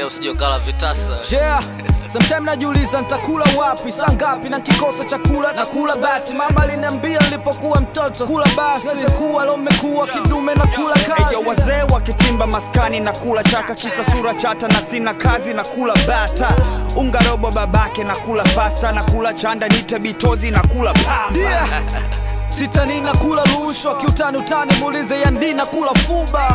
usije ukala vitasa. Yeah, sometime najiuliza nitakula wapi, saa ngapi na kikosa chakula na kula bati. Mama aliniambia nilipokuwa mtoto, kula basi weze kuwa lo mmekuwa kidume na kula kazi. Eyo wazee wakitimba maskani na kula chaka, kisa sura chata na sina kazi na kula bata, unga robo babake na kula pasta na kula chanda nite bitozi na kula pamba. Yeah. Sitani na kula rushwa kiutani utani, muulize yandi na kula fuba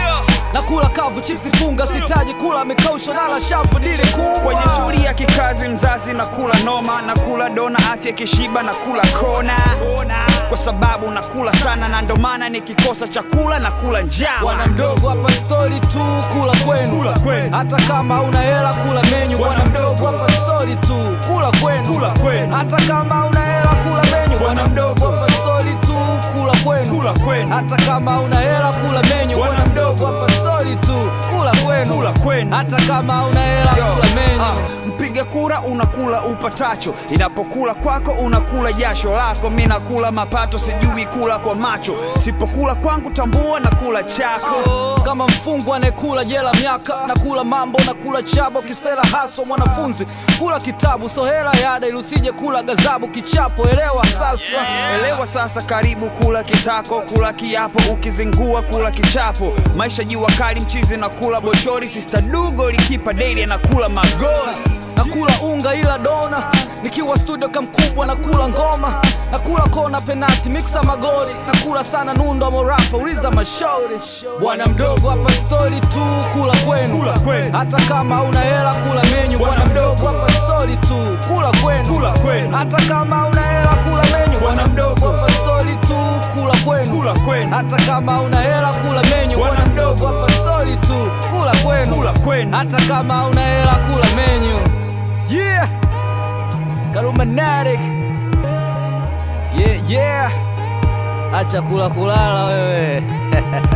na kula kavu chipsi funga, sitaji kula mikaushwa nala shavu dili kubwa Kwenye shughuli ya kikazi mzazi na kula noma na kula dona, afya kishiba na kula kona, kwa sababu nakula sana na ndo maana nikikosa chakula na kula njama. Bwana mdogo hapa stori tu kula kwenu, Kula kwenu. hata kama una hela kula menyu. Bwana mdogo hapa stori tu kula kwenu, Kula kwenu. hata kama una hela kula menyu. Bwana mdogo hapa stori tu kula kwenu, Kula kwenu. hata kama una hela kula menyu. Bwana Bwana mdogo hapa stori tu kula kwenu, Kula kwenu. hata kama una hela Yo, kula menyu. ah, mpiga kura unakula upatacho, inapokula kwako unakula jasho lako. Mi nakula mapato, sijui kula kwa macho, sipokula kwangu tambua na kula chako. kama mfungwa anayekula jela miaka na kula mambo na kula chabo kisela haso mwanafunzi kula kitabu so hela yada ili usije kula gazabu kichapo elewa sasa Elewa sasa, karibu kula kitako, kula kiapo, ukizingua kula kichapo. Maisha jua kali, mchizi na kula boshori, sista dugo likipa daily anakula magoli. nakula unga ila dona nikiwa studio kamkubwa nakula ngoma nakula kona penati miksa magoli nakula sana nundo morapa uliza mashauri bwana mdogo hapa stori tu kula kwenu Kula kwenu. hata kama una hela kula menyu bwana mdogo hapa stori tu kula kwenu Kula kwenu. hata kama una hela kula menyu bwana mdogo hapa stori tu kula kwenu Kula kwenu. hata kama una hela kula menyu Bwana bwana mdogo hapa stori tu kula kwenu Kula kwenu. hata kama una hela kula menyu yeah Karumatic yeah yeah acha kula kulala wewe